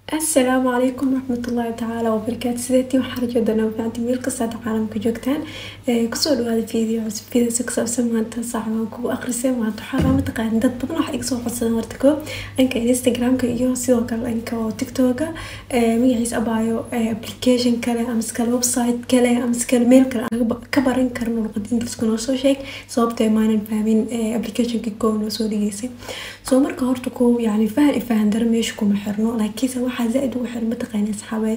asalaamu calaykum waraxmatullaahi tacaala wabarakaatu sideetii waxaa rajoodana wafaanti meel kastaad caalamka joogtaan kusoo dhawaada video cusub videosa ku saabsan maanta saacbaan kugu aqrisay maanta waxaa loo mataqaan dad badan waxa iga soo codsadan horta koo dhanka instagramka iyo sidoo kale dhanka oo tiktoka magaciisa abaayo application kale amase kale website kale amase kale meel kale ka baran karno luqada ingiliiska noo soo sheeg sababta maanan fahmin applicationka koo noo soo dhigeysay soo marka horta koo yani fahan i fahan dara meesha kuma xirno laakiinse waxaa zaa-id ugu xiran mataqaana asxaabay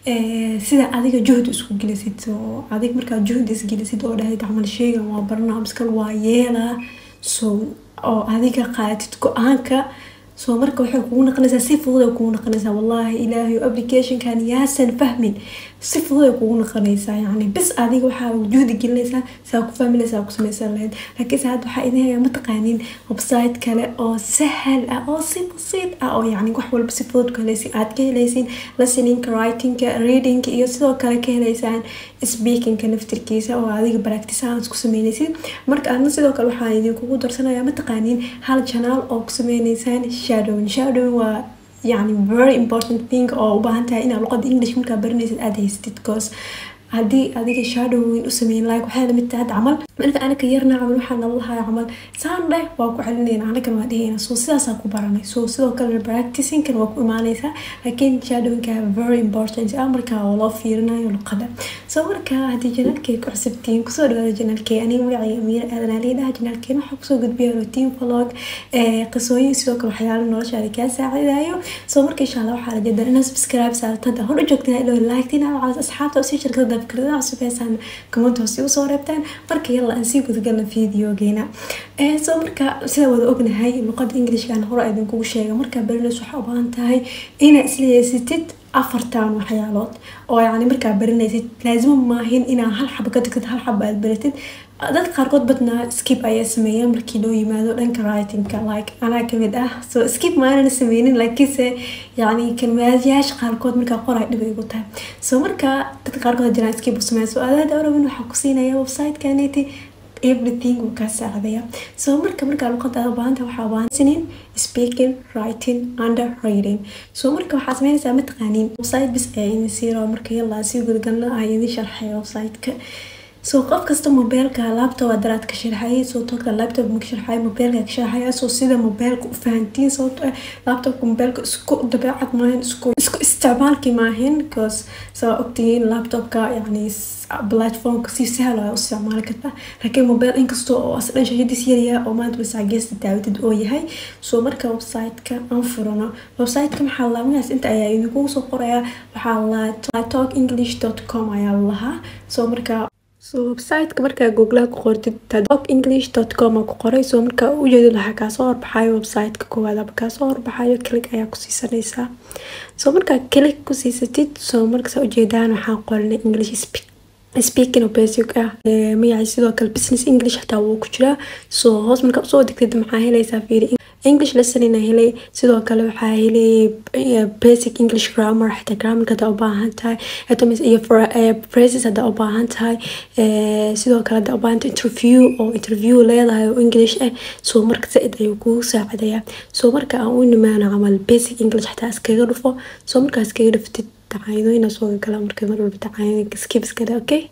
sida adiga juhdi isku gelisid oo adig markaa juhdi isgelisid oo dhahayd camal sheegan waa barna amskal waa yeelaa so oo adiga qaadatid go-aanka soo marka waxay kugu naqanaysaa si fudud ay kugu naqanaysaa wallaahi ilaahay applicationkan yaasan fahmin si fudud ay kugu naqanaysaa yani bis adiga waxaa juhdi gelinaysaa saa ku fahminaysaa ku samaysan lahayd laakiinse hadda waxaa idin hayaa mataqaanin website kale oo sahal ah oo si basiid ah oo yani wax walba si fudud ku helaysin aad ka helaysin listeningka writingka readingka iyo sidoo kale ka helaysaan speakingka naftirkiisa oo adiga practice ahaan isku sameynaysid marka adna sidoo kale waxaa idinkugu darsanayaa mataqaanin hal janaal oo ku sameynaysaan shadowing shadowing waa yani very important thing oo u baahan tahay inaad luqada english markaa baranaysid aada haysatid cause haddii adiga shadowing u sameyn like waxay lamid tahay camal marka anaka yarna camal waxaa nala lahaa camal saan dheh waa ku celinayna anakan waa dhehayna so sidaasaa ku baranay so sidoo kale practicingkan waa ku imaanaysaa laakiin shadowingka very important ah markaa oo loo fiirinayo luqada so marka haddii janaalkay ku cusubtiin kusoo dhawaada janaalkay aniga magacayga amiir aadan aliidhaha janaalkeen waxaa kusoo gudbiya routine vlog qisooyin sidoo kale waxyaalo noloshaada kaa saacidayo so marka insha allah waxaa rajeedaa inaad subscribe saartada hor u joogtaan ilo laagtiin aad asxaabta usii shirkada fikradaha cusub heesaan comment hoose usoo reebtaan marka yalla aan sii gudagalna videogeena so marka sida wada ognahay luqada englishkan hore idinkugu sheega markaa barinays waxaa u baahan tahay inaad isleeysatid afartan waxyaalood oo yani markaa barinaysid laazimo maahin inaa hal xaba ka tagtid hal xaba aad baratid dadka qaarkood badnaa skip ayaa sameeya markii loo yimaado dhanka writingka like anaa kamid ah so skip maanan sameynin laakiinse yani kalmaadyaasha qaarkood markaa qoray dhib igu tahay so marka dadka qaarkood jiraan skip u sameeya so adaada orabin waxaa ku siinaya websitekaneti everything wuu kaa saacidaya so marka markaa luqada aad baahanta waxaa baahanaysaniin speaking writing under reading so marka waxaa sameynaysaa mataqaaniin website bis ayaa idin siiro marka yallaa sii gudagalna ah idin sharxaya websiteka so qof kasta mobeelka laptop daraad ka sharxayay soo toodka laptop ma ka sharxay mobeelka ka sharxaya soo sida mobeelka u fahantiin sababto ah laptopka mobeelka isku dabeecad maahin isku isku isticmaalki maahin because saa ogtihiin laptopka yani platformka si sahal ah u isticmaali kartaa laakiin mobile inkastoo oo asdhan shashadiis yaryaha oo maanta wasaa geesta daawatid oo yahay soo marka websiteka aan furano websiteka maxaa laa magacaas inta ayaa idinkugu soo qorayaa waxaa laa talk english dot com ayaa lahaa soo marka so websiteka markaa googlaa ku qortid talk english dot com ku qoray soo markaa ujeedid waxaa kaasoo horbaxayo websiteka koowaad aba kaasoo horbaxayo click ayaa ku siisanaysaa soo markaa click ku siisatid soo markasaa ujeedaan waxaa qoranay english speak speaking of basic ah magacay sidoo kale business english xataa wuu ku jiraa soo hoos markaa usoo degtid maxaa helaysaa fiiri english lesson helay sidoo kale waxaa helay basic english grammar xataa grammarka hadaa ubaahan tahay iyo phrases hadaa ubaahan tahay sidoo kale hadaa ubaahan tahay interview oo interview leedahay oo english ah soo marka zaid ayuu kugu saacidayaa soo marka aan u nimaano camal basic english xataa iskaga dhufo soo markaa iskaga dhuftid dacaayadooyina soo gala marka mar walba dacaayad skip iskale okay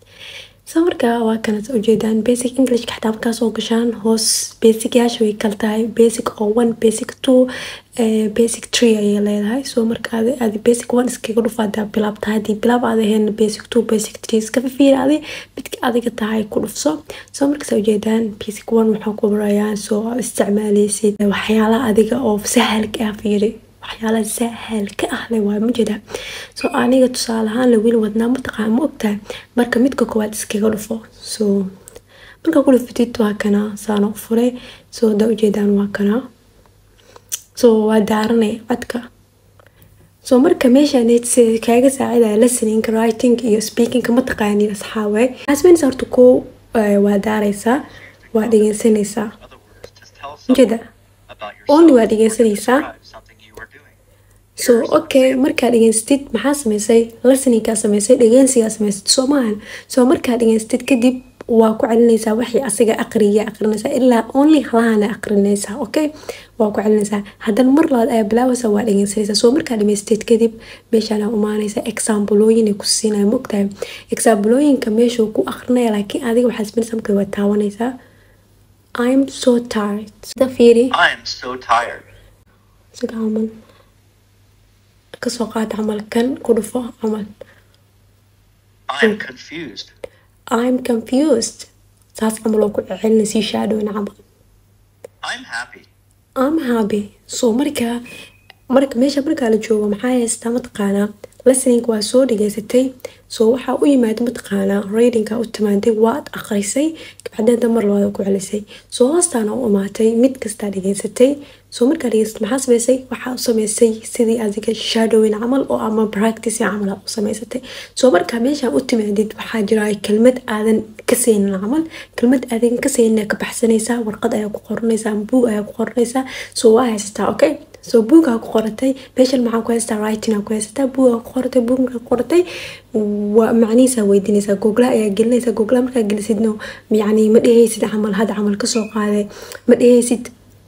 so marka waa kanad ujeedaan basic englishka xataa markaa soo gashaan hoos basic yaasha way kala tahay basic oo one basic two basic tree ayay leedahay soo marka aadi basic one iskaga dhufa hadaa bilaab tahay hadii bilaab aad ahayn basic two basic three iska fifiira adi midka adiga tahay ku dhufso soo markaas ujeedaan basic one waxaa ku barayaan soo isticmaaleysid waxyaalaha adiga oo sahalka ah fiiri waxyaala sahal ka ah le waa majeeda soo aniga tusaale ahaan la weli wadnaa mataqaan ma ogtahay marka midka koowaad iskaga dhufo so markaa ku dhufatid waa kana saana u furay soo hadaa ujeedaan waa kana so waa daaranay codka soo marka meeshaan kaaga saacidaya listeningka writing iyo speakingka mataqaanin asxaawe asmeynaysa horta koo waa daaraysaa waa dhegeysanaysaa majeeda only waa dhegeysanaysaa so okay markaa dhegeystid maxaa sameysay listeningkaa sameysay dhegeysigaa sameysad soo maahan soo markaa dhegeystid kadib waa ku celinaysaa waxay asiga aqriya aqrinaysaa ilaa only halahana aqrinaysaa okay waa ku celinaysaa haddana mar labaad ayaa bilaabeysa waa dhegeysanaysaa soo markaa dhameysteed kadib meeshaan umaanaysa examblooyin ay ku siinaya maogtahay examblooyinka meeshuu ku aqrinaya laakiin adiga waxaa sameynaysaa markaa waa taawanaysaa I'm so tired sida fiiri I'm so tired. sida camal kasoo qaad camal kan ku dhufo camal I'm confused. I'm confused saas camal oo ku celinay sii shaadowna camal I'm happy. I'm happy so marka marka meesha markaa la joogo maxaa haystaa mataqaanaa listening waa soo dhegeysatay so waxaa u yimaada mataqaanaa readingka u timaaday waad aqrisay kabacdeenta mar labaad ku celisay soo hoostaana u imaatay mid kastaa dhegeysatay soo markaa dhegeysatay maxaa sameysay waxaa u sameysay sidii adiga shadowin camal oo ama practice camal aad u sameysatay soo markaa meeshaan u timaadid waxaa jira kelmad aadan ka saynin camal kelmad aadan ka saynin ka baxsanaysaa warqad ayaa ku qoranaysaa ama buug ayaa ku qoranaysaa soo waa haysataa okay soo buugaa ku qoratay meeshan maxaa ku haystaa writinga ku haysataa buugaa ku qoratay buug markaa ku qoratay waa macnihiisaa weydiinaysaa googlaha ayaa gelinaysaa googlaha markaa gelisidno yacni ma dhehaysid camal hadda camal kasoo qaaday ma dhehaysid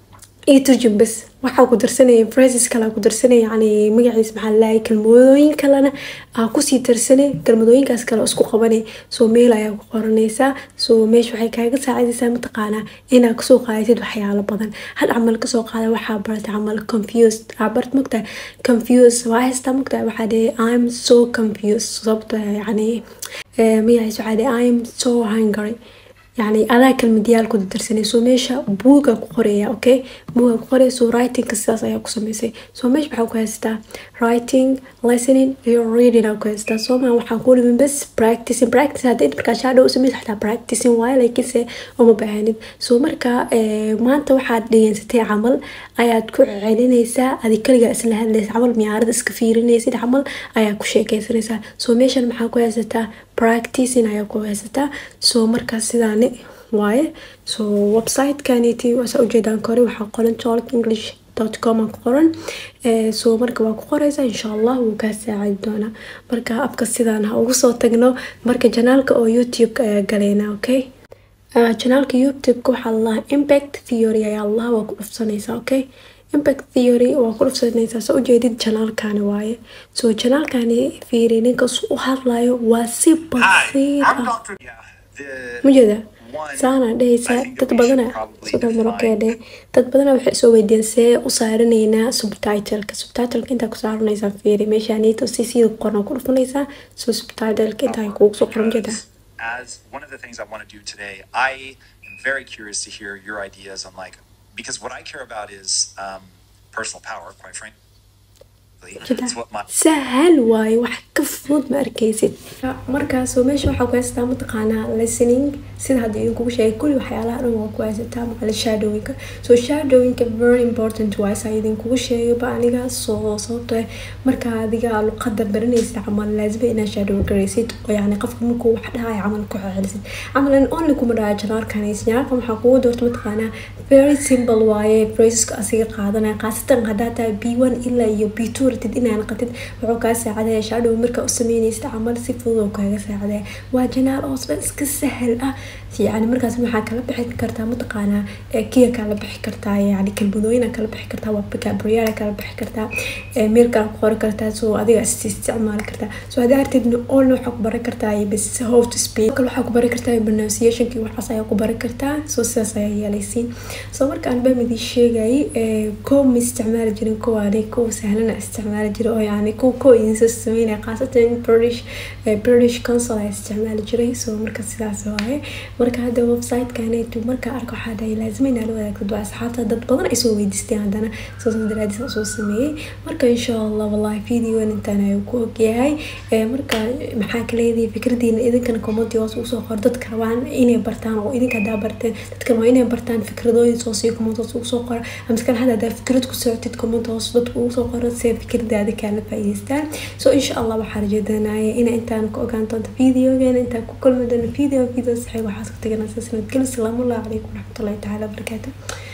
iyo turjum bas waxaa ku darsanaya phrases kale ku darsanaya yani magaciis maxaa lalahay kelmadooyin kalena aa kusii darsanay kelmadooyinkaas kale isku qabanay soo meel ayaa ku qoranaysaa soo meesha waxay kaaga saacidaysaa mataqaanaa inaad kasoo qaadatid waxyaalo badan had camal kasoo qaada waxaa baratay camal confused aa bart mogtahay confused waa haystaa mogtahay waxaa dhehe i'm so confused sababta yani magaciis waxaa dhehe i'm so hungry يعني adaa kelmadayaal ku darsanay soo meesha buuga ku qoraya okay buuga ku qoraya soo writingka sidaas ayaa ku sameysay soo meesha waxaa ku haystaa writing listening iyo reading aa ku haystaa soo maa waxaa ku dhimin bas practicing practice haddayd markaa shadow u sameysa xataa practicing waayo laakiinse uma baahanid soo marka maanta waxaad dhegeysatay camal ayaad ku celinaysaa adi kaligaa isla hadlaysa camal miyaarada iska fiirinaysid camal ayaa ku sheekeysanaysaa soo meeshan maxaa ku haysataa practicing ayaa ku haysataa soo markaas sidaani waaye so websitekaniti waasa ujeedaan kore waxaa qoran talk english com ku qoran soo marka waa ku qoreysa insha allah wuu kaa saacidi doonaa marka abka sidaan ha ugu soo tagno marka janaalka oo youtube-ka ayaa galeynaa okay janaalka youtube-ka waxaa lalahaa impact theory ayaa allah waa ku dhufsanaysaa okay impact theory waa ku dhufsanaysaa soo ujeedid janaalkani waaye soo janaalkani fiiri ninkas u hadlayo waa si Hi, basiir I'm ah Dr. Yeah, the mujeeda one saana dhehaysaa I think that dad we should badana probably sidoo define. marokeedhe dad badana waxay soo weydiiyeen see u saaranaynaa subtitleka subtitleka intaa ku saaranaysaa fiiri meeshaaniito si sida ku qoran ku dhufanaysaa soo subtitleka intaa kuugu soo qoran jeeda Because as one of the things I want to do today, I am very curious to hear your ideas on like because what I care about is um, personal power, quite frankly. It's what my sahal waaye wax ka fudud ma arkaysid markaasoo meesha waxaa ku haysataa mataqaanaa listening sida hadda idinkugu sheegay kulli waxyaalaha dhan waa ku haysataa maqale shadowinka so shadowinka very important waaye saa idinkugu sheegayba aniga soo sababto eh marka adiga luqada baranaysid camal laazima inaad shadow garaysid oo yani qofka markuu wax dhahaya camal ku celisid camalan only kuma dhaha janaalkanis janaalkan waxaa kugu doorta mataqaanaa very simple waaye phraseska asiga qaadanaya khaasatan haddaa tahay b one ilaa iyo b two ratid inaan qatid wuxuu kaa saacidaya shadow markaa u sameynaysid camal si fudud oo kaaga saacidaya waa janaal oo dhan iska sahal ah yani markaas waxaa kala bixi kartaa mataqaanaa ee kiya kala bixi kartaa yani kelmadooyina kala bixi kartaa waa vocabulary kala bixi kartaa ee meel kala ku qori kartaa soo adiga is isticmaali kartaa soo haddii artidna all waxaa ku baran kartaa iyo bas how to speak kale waxaa ku baran kartaa pronunciationki waxaas ayaa ku baran kartaa soo sidaas ayaa yeelaysiin soo marka aan bamidii sheegay kow ma isticmaali jirin kowaani kow sahlana isticmaali jira oo yani kow kow idinsoo sameynaya khaasatan british british council ayaa isticmaali jiray soo marka sidaas waaye marka hadda website-kaneetu markaa arko waxaa dhahay laazima inaad la wadaagtid waa asxaabta dad badan ay soo weydiisteen haddana saas daraadiis aan soo sameeyey marka insha allah wallahi videogan intaan ayuu ku ogyahay ee marka maxaa ka leedahay fikradiina idinkana commenti hoos ugu soo qor dadka rabaan inay bartaan oo idinka haddaa barteen dadkan waa inay bartaan fikradooyin soo sii comment hoos ugu soo qora amaskan hadda haddaa fikrad ku socotid comment hoos dadka ugu soo qora si fikradaada kaala faa'iidaystaan so insha allah waxaa rajeedanaya ina intaan ku ogaan doonto videogeena intaan ku kulmi doono video video saxiib waxaas ku tagana saas nabadgelyo salaamu allahu calaykum waraxmatullahi tacaala wabarakaatu